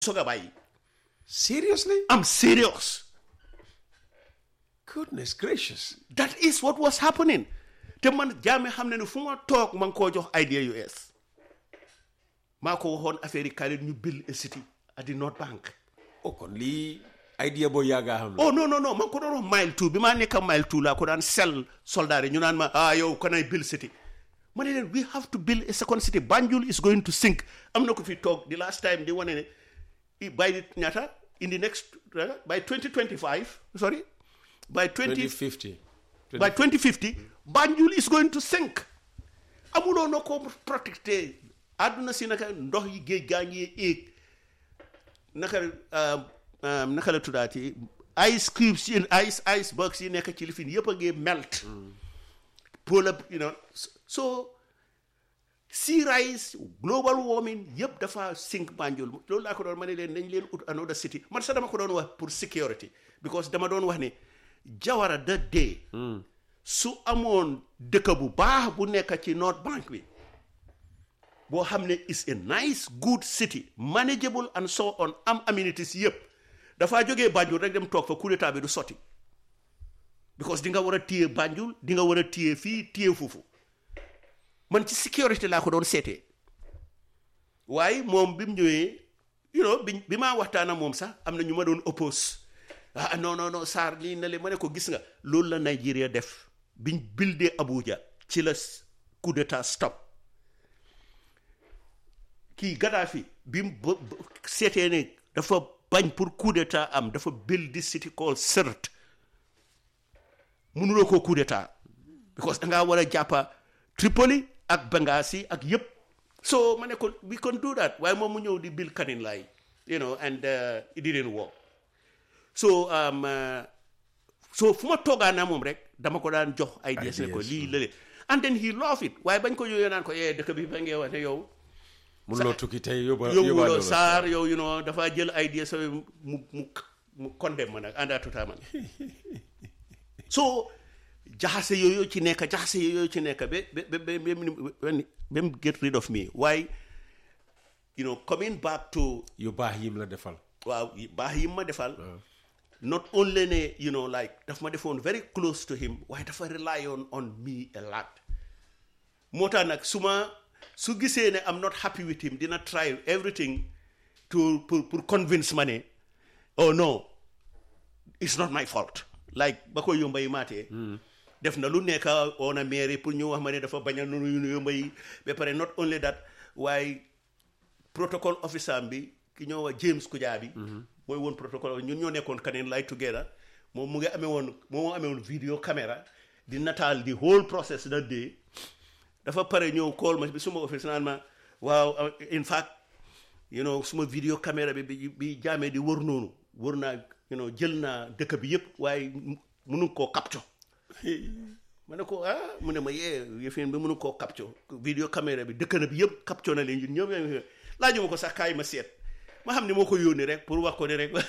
soog a bàyyi seriously am serious goodness gracious that is what was happening te man jaame xam ne ne fu ma toog ma ngi koo jox idea yu ees maa ko waxoon affaire yi kaay ñu build a city at the North Bank oh kon lii idea boo yàggaa xam la oh non non non ma ngi ko doon wax mile two bi maa nekk mile two laa ko daan sell soldat yi ñu naan ma ah yow can I build city ma ne leen we have to build a second city Banjul is going to sink am na ko fi toog the last time di wane ne i- by the ñaata in the next uh, by 2025 sorry by 20 2050 by 2050 Banjul is going to sink amuloo na ko protecté àdduna si naka ndox yi géej gaa ngi éeg naka um, um, naka la tuddaati ice cubes yi ice ice box yi nekk ci lifin yëpp a ngi melt polar you know so sea rise global warming yëpp dafa sink Banjul loolu laa ko doon ma ne leen nañ leen ut another city man sax dama ko doon wax pour security because dama doon wax ne Jawara da dee su amoon dëkk bu baax bu nekk ci North Bank bi boo xam ne is a nice good city manageable and so on am amenities yëpp dafaa jógee Banjul rek dem toog fa coup d'état bi du sotti because di nga war a téye Banjul di nga war a téye fii téye foofu man ci sécurité laa ko doon seetee waaye moom bi mu ñëwee you know bi bi maa waxtaan ak moom sax am na ñu ma doon oppose ah non non non Sarr nii na le ma ne ko gis nga loolu la Nigeria def biñ bildee Abuja ci la coup d'état stop kii Gaddafi bi mu ba- ba- seetee ne dafa bañ pour coup d'état am dafa build this city called Sirte mënuloo koo coup d'état because da ngaa war a jàppa Tripoli ak Benghazi ak yëpp so ma ne ko we can do that waaye moom mu ñëw di build Canning Line you know and uh, it didn't work so um, uh, so fu ma toogaa naa moom rek dama ko daan jox ideas ne ko Ideas, lii lële and then he love it waaye bañ ko yooyee naan ko yee dëkk bi ba ngee wax ne yow mënuloo tukki tey yóbba yóbbuloo yóbbaale saar yow you know dafa jël idea sa mu mu mu condemn ma nag àndaatutaa man so jaxase yooyu ci nekk jaxase yooyu ci nekk ba ba ba ba ba ba mu get rid of me waaye you know coming back to yu baax yim la defal waaw yi- baax yi ma defal not only ne you know like daf ma defoon very close to him waaye dafa rely on on me a lot moo tax nag su ma su gisee ne I'm not happy with him dina try everything to pour pour convince ma ne oh no it's not my fault like ba ko yomba yi maatee def na lu nekk on a mairie pour ñu wax ma ne dafa bañ a nu nu yomba yi ba pare not only that waaye protocol officer am bi ki ñoo wax James Kujabi mooy woon protocol ñun ñoo nekkoon Canning Line together moom mu ngi amee woon moom moo amee woon video caméra di nataal di whole process that day dafa pare ñëw call ma bi suma office naan ma waaw uh, in fact you know suma video caméra bi bi bi jaamee di wër noonu wër naa you know jël naa dëkk bi yëpp waaye mënu koo capture ma ne ko ah mu ne ma yee yëfin bi mënu koo capture video caméra bi dëkk na bi yëpp capture na leen ñun ñoom ñoom laaju ma ko sax kaay ma seet ma xam ne moo ko yónni rek pour wax ko ne rek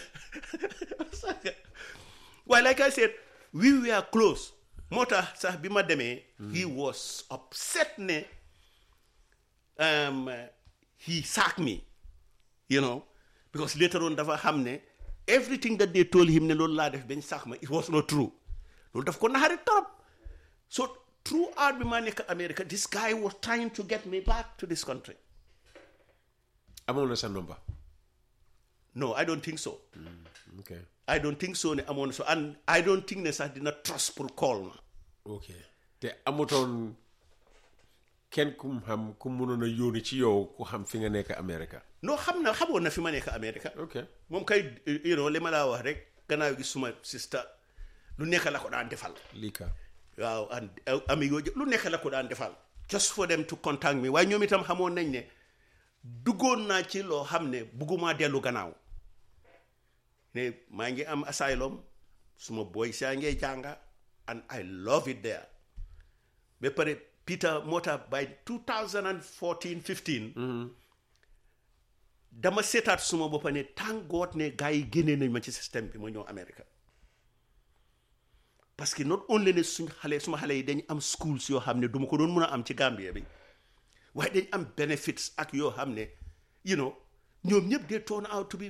waaye like I said we were close moo tax sax bi ma demee he was upset ne um, he sacked me you know because later on dafa xam ne everything that they told him ne loolu laa def bañ sax ma it was not true loolu daf ko naxari torop so throughout bi ma nekk America this guy was trying to get me back to this country amoon na sa number no I don't think so ok I don't think so ne amoon so and I don't think ne sax dina trust pour call ma ok te amutoon kenn kum xam ku mënoon a yónni ci yow ku xam fi nga nekk America non xam na xamoon na fi ma nekk America ok moom kay you know li ma laa wax rek gannaaw gi suma sister lu nekk la ko daan defal lii ka waaw and ami yooyu lu nekk la ko daan defal just for them to contact me waaye ñoom itam xamoon nañ ne duggoon naa ci loo xam ne bugguma dellu gannaaw ne maa ngi am asylum suma boy saa ngee jànga and I love it there ba pare Peter moo tax by 2014 15 dama seetaat suma boppa ne thank God ne gars yi génnee nañ ma ci système bi ma ñëw America parce que not only ne suñ xale suma xale yi dañ am schools yoo xam ne du ma ko doon mën a am ci Gambia bi waaye dañ am benefits ak yoo xam ne you know ñoom ñëpp they turn out to be